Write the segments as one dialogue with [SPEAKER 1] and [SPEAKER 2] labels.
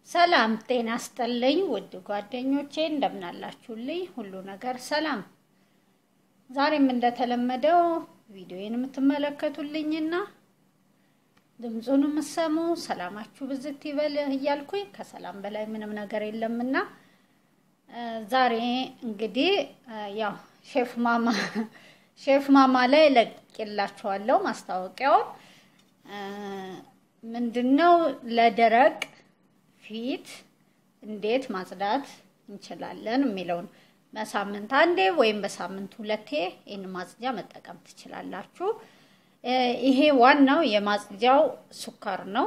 [SPEAKER 1] ሰላም ጤና ስጥልኝ ውድ ጓደኞቼ እንደምናላችሁልኝ፣ ሁሉ ነገር ሰላም። ዛሬም እንደተለመደው ቪዲዮዬን የምትመለከቱልኝና ድምፁን የምትሰሙ ሰላማችሁ ብዝት ይበል እያልኩኝ ከሰላም በላይ ምንም ነገር የለምና ዛሬ እንግዲህ ያው ሼፍ ማማ ሼፍ ማማ ላይ ለቅላችኋለሁ ማስታወቂያውን ምንድነው ለደረቅ ፊት እንዴት ማጽዳት እንችላለን የሚለውን በሳምንት አንዴ ወይም በሳምንት ሁለቴ ይህን ማጽጃ መጠቀም ትችላላችሁ። ይሄ ዋናው የማጽጃው ስኳር ነው።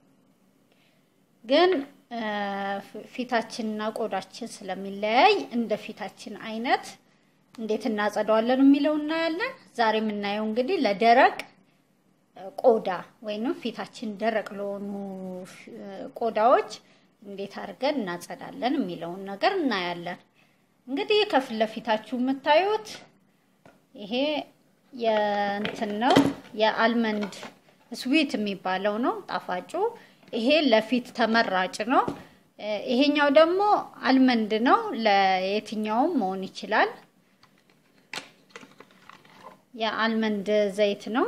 [SPEAKER 1] ግን ፊታችንና ቆዳችን ስለሚለያይ እንደ ፊታችን አይነት እንዴት እናጸዳዋለን የሚለው እናያለን። ዛሬ የምናየው እንግዲህ ለደረቅ ቆዳ ወይንም ፊታችን ደረቅ ለሆኑ ቆዳዎች እንዴት አድርገን እናጸዳለን የሚለውን ነገር እናያለን። እንግዲህ ከፊት ለፊታችሁ የምታዩት ይሄ የእንትን ነው የአልመንድ ስዊት የሚባለው ነው ጣፋጩ። ይሄ ለፊት ተመራጭ ነው። ይሄኛው ደግሞ አልመንድ ነው። ለየትኛውም መሆን ይችላል። የአልመንድ ዘይት ነው።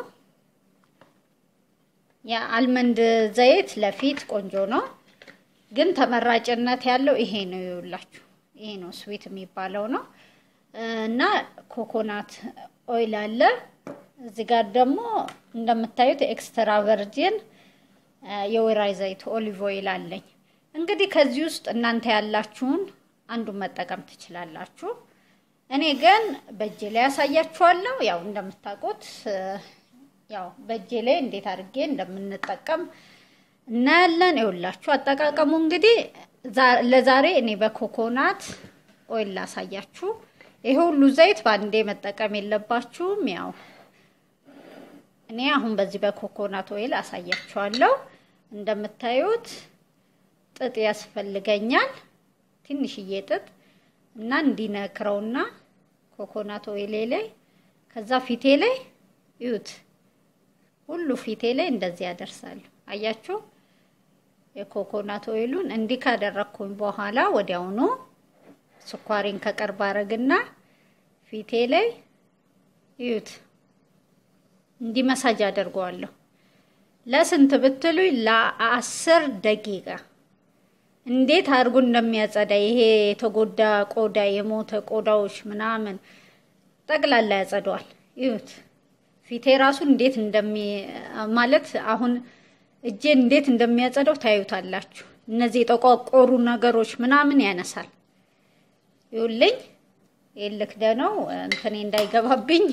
[SPEAKER 1] የአልመንድ ዘይት ለፊት ቆንጆ ነው፣ ግን ተመራጭነት ያለው ይሄ ነው። ይውላችሁ ይሄ ነው ስዊት የሚባለው ነው እና ኮኮናት ኦይል አለ እዚህ ጋር ደግሞ እንደምታዩት ኤክስትራ ቨርጂን የወይራ ዘይት ኦሊቭ ኦይል አለኝ። እንግዲህ ከዚህ ውስጥ እናንተ ያላችሁን አንዱን መጠቀም ትችላላችሁ። እኔ ግን በእጄ ላይ ያሳያችኋለሁ። ያው እንደምታውቁት ያው በእጄ ላይ እንዴት አድርጌ እንደምንጠቀም እናያለን። ይኸውላችሁ አጠቃቀሙ እንግዲህ ለዛሬ እኔ በኮኮናት ኦይል ላሳያችሁ። ይሄ ሁሉ ዘይት በአንዴ መጠቀም የለባችሁም። ያው እኔ አሁን በዚህ በኮኮናት ኦይል አሳያችኋለሁ። እንደምታዩት ጥጥ ያስፈልገኛል፣ ትንሽዬ ጥጥ እና እንዲነክረውና ኮኮናት ኦይሌ ላይ ከዛ ፊቴ ላይ እዩት ሁሉ ፊቴ ላይ እንደዚህ ያደርሳሉ። አያችሁ የኮኮናት ኦይሉን እንዲህ ካደረግኩኝ በኋላ ወዲያውኑ ስኳሬን ከቅርብ አረግና ፊቴ ላይ እዩት እንዲህ መሳጅ አደርገዋለሁ። ለስንት ብትሉኝ ለአስር ደቂቃ እንዴት አድርጎ እንደሚያጸዳ ይሄ የተጎዳ ቆዳ የሞተ ቆዳዎች ምናምን ጠቅላላ ያጸደዋል። እዩት ፊቴ ራሱ እንዴት እንደሚ ማለት አሁን እጄን እንዴት እንደሚያጸዳው ታዩታላችሁ። እነዚህ የጠቋቆሩ ነገሮች ምናምን ያነሳል። ይኸውልኝ የልክ ደነው እንትኔ እንዳይገባብኝ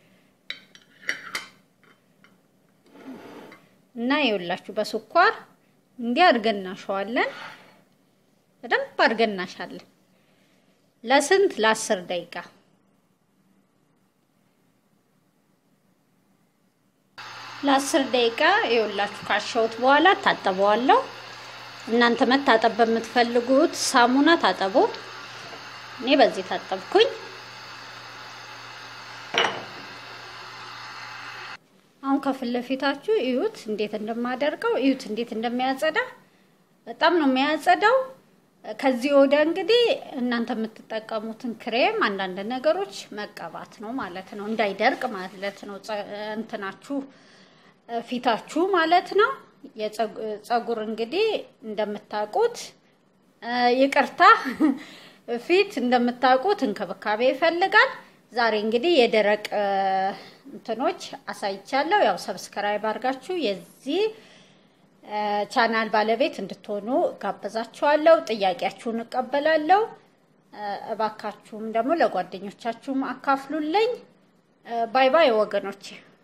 [SPEAKER 1] እና ይኸውላችሁ በስኳር እንዲህ አድርገን እናሸዋለን። በደንብ አድርገን እናሻለን ለስንት ለአስር ደቂቃ ለአስር ደቂቃ ይኸውላችሁ ካሸሁት በኋላ ታጠበዋለሁ። እናንተ መታጠብ በምትፈልጉት ሳሙና ታጠቡ። እኔ በዚህ ታጠብኩኝ። አሁን ከፊት ለፊታችሁ እዩት እንዴት እንደማደርገው እዩት እንዴት እንደሚያጸዳ በጣም ነው የሚያጸዳው። ከዚህ ወደ እንግዲህ እናንተ የምትጠቀሙትን ክሬም አንዳንድ ነገሮች መቀባት ነው ማለት ነው፣ እንዳይደርቅ ማለት ነው እንትናችሁ ፊታችሁ ማለት ነው። የፀጉር እንግዲህ እንደምታውቁት ይቅርታ ፊት እንደምታውቁት እንክብካቤ ይፈልጋል። ዛሬ እንግዲህ የደረቅ እንትኖች አሳይቻለሁ። ያው ሰብስክራይብ አድርጋችሁ የዚህ ቻናል ባለቤት እንድትሆኑ ጋበዛችኋለሁ። ጥያቄያችሁን እቀበላለሁ። እባካችሁም ደግሞ ለጓደኞቻችሁም አካፍሉልኝ። ባይ ባይ ወገኖቼ።